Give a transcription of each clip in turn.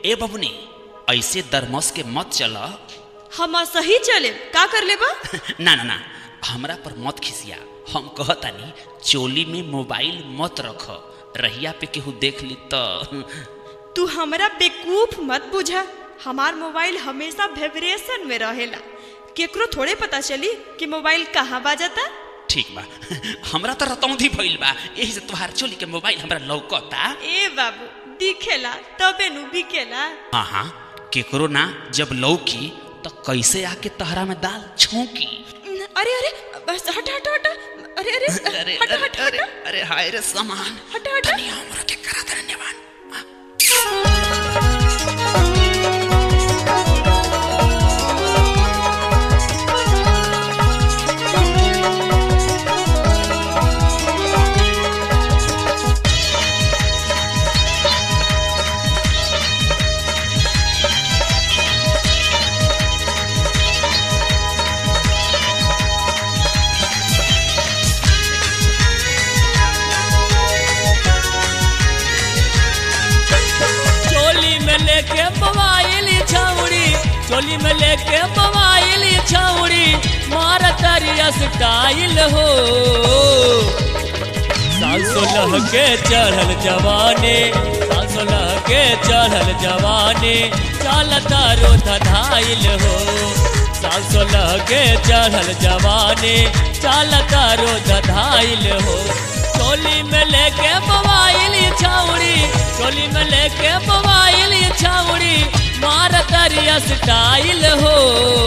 ए बबुनी ऐसे दरमस के मत चल हम सही चले का कर लेबा ना ना ना हमरा पर मत खिसिया हम कहतानी चोली में मोबाइल मत रख रहिया पे केहू देख ली तो तू हमरा बेकूफ मत बुझा हमार मोबाइल हमेशा वाइब्रेशन में रहेला केकरो थोड़े पता चली कि मोबाइल कहाँ बाजता ठीक बा हमरा तो रतौंधी भइल बा यही से तोहार चोली के मोबाइल हमरा लौकता ए बाबू दिखेला तबे नु बिकेला हाँ हाँ केकरो ना जब लौकी तो कैसे आके तहरा में दाल छौकी अरे अरे बस हट हट हट अरे अरे अरे हट अरे हट अरे हट अरे हाय रे सामान हट हट तनी हमरा के करा धन्यवाद चोली में लेके मोबाइल छौड़ी चोली में लेके मोबाइल छौड़ी मार तरिया स्टाइल हो साल सोलह के चढ़ल जवानी साल सोलह के चढ़ल जवानी चालता रो धधाइल हो साल सोलह के चढ़ल जवानी चालता रो धधाइल हो चोली में लेके मोबाइल छौड़ी चोली में लेके मोबाइल छौड़ी मार करिया स्टाइल हो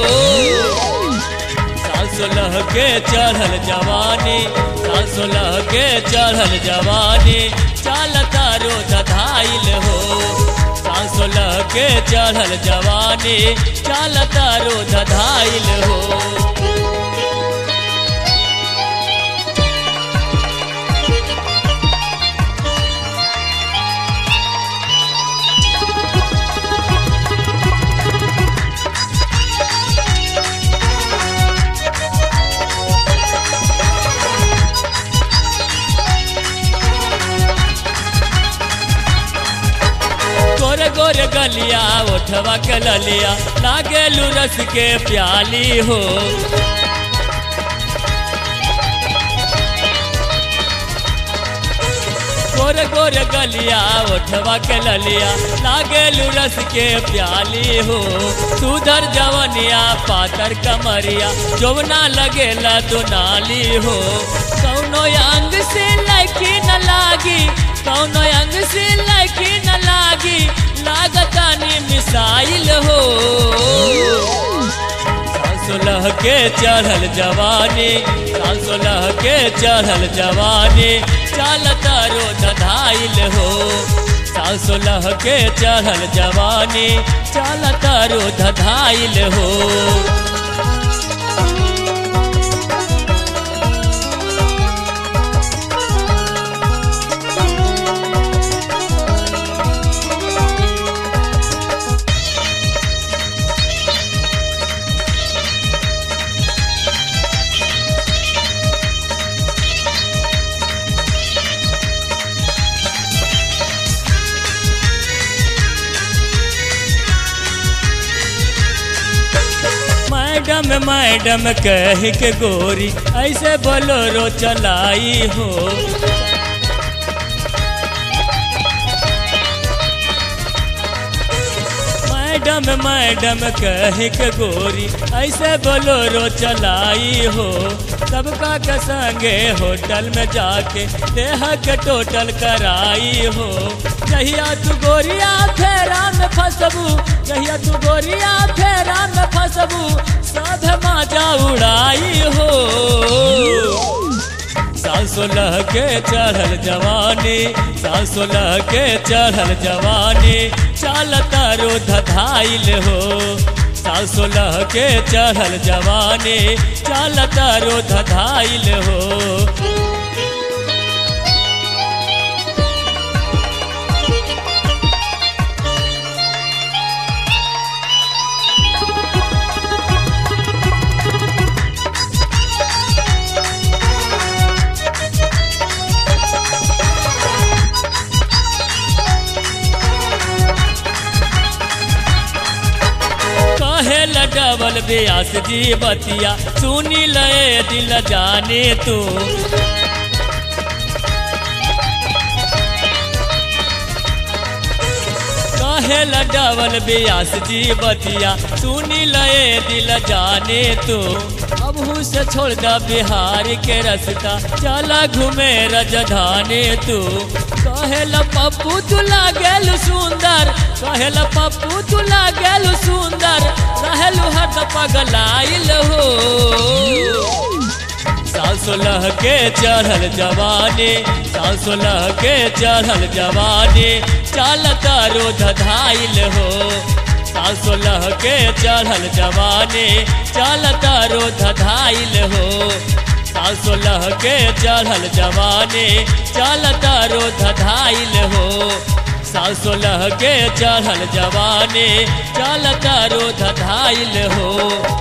साल सोलह के चढ़ल जवानी साल सोलह के चढ़ल जवानी चालता रो धधाइल हो साल सोलह के चढ़ल जवानी चालता रो धधाइल हो गोरे गोरे गलिया उठवा के ललिया लागेलू रस के प्याली हो गोरे गोरे गलिया उठवा के ललिया लागेलू रस के प्याली हो सुधर जवनिया पातर कमरिया जोवना लगेला दुनाली हो कौनो अंग से लड़की न लागी कौनो अंग से लड़की न लागी लागतानी मिसाइल हो साल सोलह के चढ़ल जवानी साल सोलह के चढ़ल जवानी चालता रो धधाइल हो साल सोलह के चढ़ल जवानी चालता रो धधाइल हो मैडम मैडम कह के गोरी ऐसे बोलोरो चलाई हो मैडम मैडम कह के गोरी ऐसे बोलोरो चलाई हो सबका के संगे होटल में जाके देह के टोटल कराई हो जहिया तू गोरिया फेरा में फसबू जहिया तू गोरिया फेरा में फसबू सब माजा उड़ाई हो साल सोलह के चढ़ल जवानी साल सोलह के चढ़ल जवानी चालता रो धधाइल हो साल सोलह के चढ़ल जवानी चालता रो धधाइल हो डबल ब्यास जी बतिया सुनी ले दिल जाने तू कहेला डबल ब्यास जी बतिया सुनी ले दिल जाने तू अब से छोड़ दा बिहार के रास्ता चला घूमे रजधानी तू कहेला पप्पू तू लागेल सुंदर कहेला पप्पू तू लागेल सुंदर रहेलू हद पगलाइल हो साल सोलह के चढ़ल जवानी साल सोलह के चढ़ल जवानी चालता रोध धाइल हो साल सोलह के चढ़ल जवानी चालता रोध धाइल हो साल सोलह के चढ़ल जवानी चालता रोध धाइल हो साल सोलह के चढ़ल जवानी चालता रोध धाइल हो